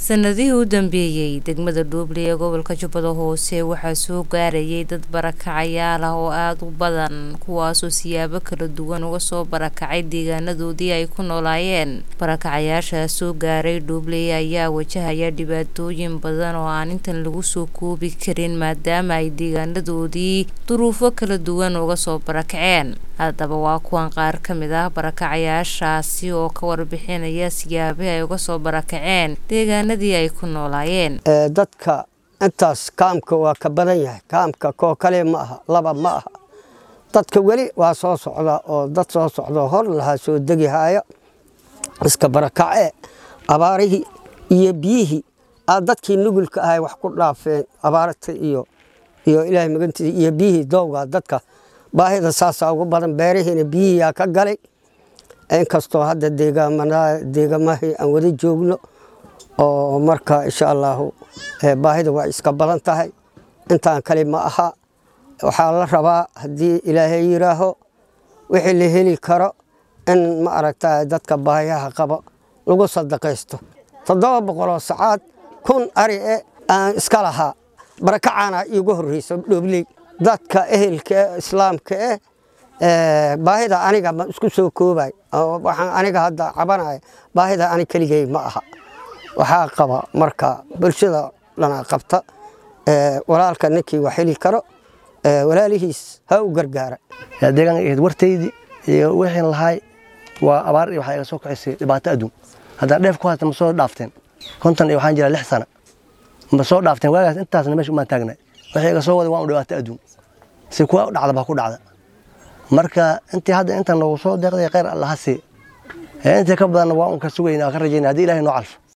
sanadihii u dambeeyey degmada dhuuble ee gobolka jubbada hoose waxaa soo gaarayay dad barakacayaal ah oo aada u badan kuwaasoo siyaabo kala duwan uga soo barakacay deegaanadoodii ay ku noolaayeen barakacayaashaas soo gaaray dhuuble ayaa wajahaya dhibaatooyin badan oo aan intan lagu soo koobi karin maadaama ay deegaanadoodii duruufo kala duwan uga soo barakaceen haddaba waa kuwan qaar ka mid ah barakacayaashaasi oo ka warbixinaya siyaabihi ay uga soo barakaceen deegaanadii ay ku noolaayeen dadka intaas kaamka waa ka badan yahay kaamka koo kale ma aha laba ma aha dadka weli waa soo socda oo dad soo socdo hor lahaa soo degihaya iska barakace abaarihii iyo biyihii aa dadkii nugulka ahay wax ku dhaafeen abaarta iyo iyo ilaahay magantiisa iyo biyihii doowga dadka baahida saasaa ugu badan beerihiina biyihiiyaa ka galay inkastoo hadda deegamahii aan wada joogno oo marka insha allaahu baahida waa iska badan tahay intaan kale ma aha waxaa la rabaa haddii ilaahay yiraaho wixii la heli karo in ma aragta dadka baahiyaha qabo lagu sadaqaysto toddoba boqoloo sacaad kun ari e aan iska lahaa barakacaana iigu horreyso dhoobley dadka ehelka e islaamka eh baahida aniga ma isku soo koobay waxaan aniga hadda cabanaya baahida ani keligey ma aha waxaa qaba marka bulshada dhana qabta walaalka ninkii wax heli karo walaalihiis ha u gargaara deegaanka ahayd wartaydii iyo wixiin lahaay waa abaar iyo waxaa iga soo kacisay dhibaato adduun haddaa dheef ku haysta ma soo dhaafteen konton iyo waxaan jiraa lix sana ma soo dhaafteen waagaas intaasna meesha umaan taagnay waxay iga soo waday waan u dhibaato adduun si kuwa u dhacda baa ku dhacda marka intii hadda inta noogu soo deeqday khayr allaha sii intii ka badanna waa un ka sugayna ka rajayna haddii ilahay noo calfo